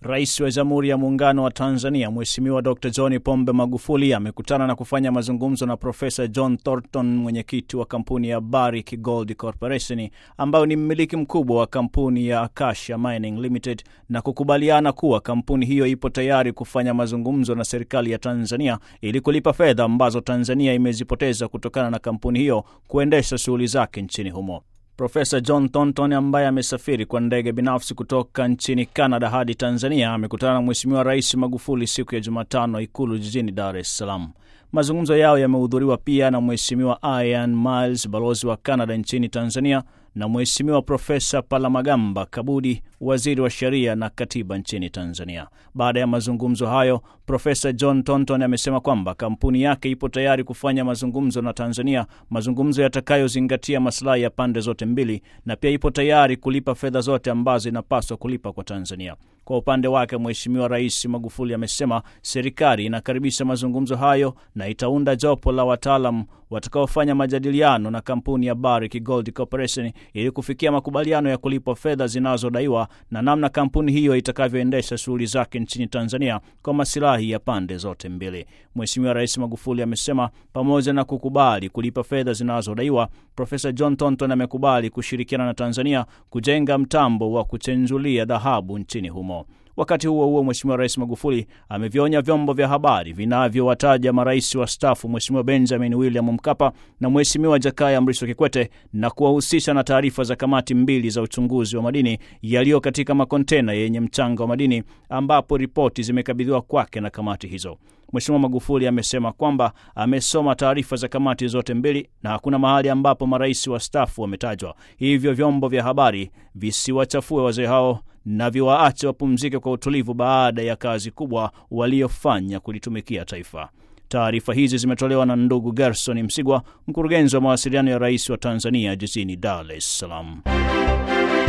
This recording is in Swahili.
Rais wa Jamhuri ya Muungano wa Tanzania Mheshimiwa Dr John Pombe Magufuli amekutana na kufanya mazungumzo na Profesa John Thornton, mwenyekiti wa kampuni ya Barrick Gold Corporation ambayo ni mmiliki mkubwa wa kampuni ya Acacia Mining Limited, na kukubaliana kuwa kampuni hiyo ipo tayari kufanya mazungumzo na serikali ya Tanzania ili kulipa fedha ambazo Tanzania imezipoteza kutokana na kampuni hiyo kuendesha shughuli zake nchini humo. Profesa John Thornton ambaye amesafiri kwa ndege binafsi kutoka nchini Canada hadi Tanzania amekutana na Mheshimiwa Rais Magufuli siku ya Jumatano Ikulu jijini Dar es Salaam. Mazungumzo yao yamehudhuriwa pia na Mheshimiwa Ian Miles, balozi wa Canada nchini Tanzania, na Mheshimiwa Profesa Palamagamba Kabudi, waziri wa sheria na katiba nchini Tanzania. Baada ya mazungumzo hayo, Profesa John Thornton amesema kwamba kampuni yake ipo tayari kufanya mazungumzo na Tanzania, mazungumzo yatakayozingatia masilahi ya pande zote mbili, na pia ipo tayari kulipa fedha zote ambazo inapaswa kulipa kwa Tanzania. Kwa upande wake, Mheshimiwa Rais Magufuli amesema serikali inakaribisha mazungumzo hayo na itaunda jopo la wataalam watakaofanya majadiliano na kampuni ya Barrick Gold Corporation ili kufikia makubaliano ya kulipwa fedha zinazodaiwa na namna kampuni hiyo itakavyoendesha shughuli zake nchini Tanzania kwa masilahi ya pande zote mbili. Mheshimiwa Rais Magufuli amesema pamoja na kukubali kulipa fedha zinazodaiwa, Profesa John Thornton amekubali kushirikiana na Tanzania kujenga mtambo wa kuchenjulia dhahabu nchini humo. Wakati huo huo, Mheshimiwa Rais Magufuli amevionya vyombo vya habari vinavyowataja marais wastaafu Mheshimiwa Benjamin William Mkapa na Mheshimiwa Jakaya Mrisho Kikwete na kuwahusisha na taarifa za kamati mbili za uchunguzi wa madini yaliyo katika makontena yenye mchanga wa madini ambapo ripoti zimekabidhiwa kwake na kamati hizo. Mheshimiwa Magufuli amesema kwamba amesoma taarifa za kamati zote mbili na hakuna mahali ambapo marais wastaafu wametajwa, hivyo vyombo vya habari visiwachafue wazee hao na viwaache wapumzike kwa utulivu baada ya kazi kubwa waliofanya kulitumikia taifa. Taarifa hizi zimetolewa na ndugu Gerson Msigwa, mkurugenzi wa mawasiliano ya rais wa Tanzania jijini Dar es Salaam.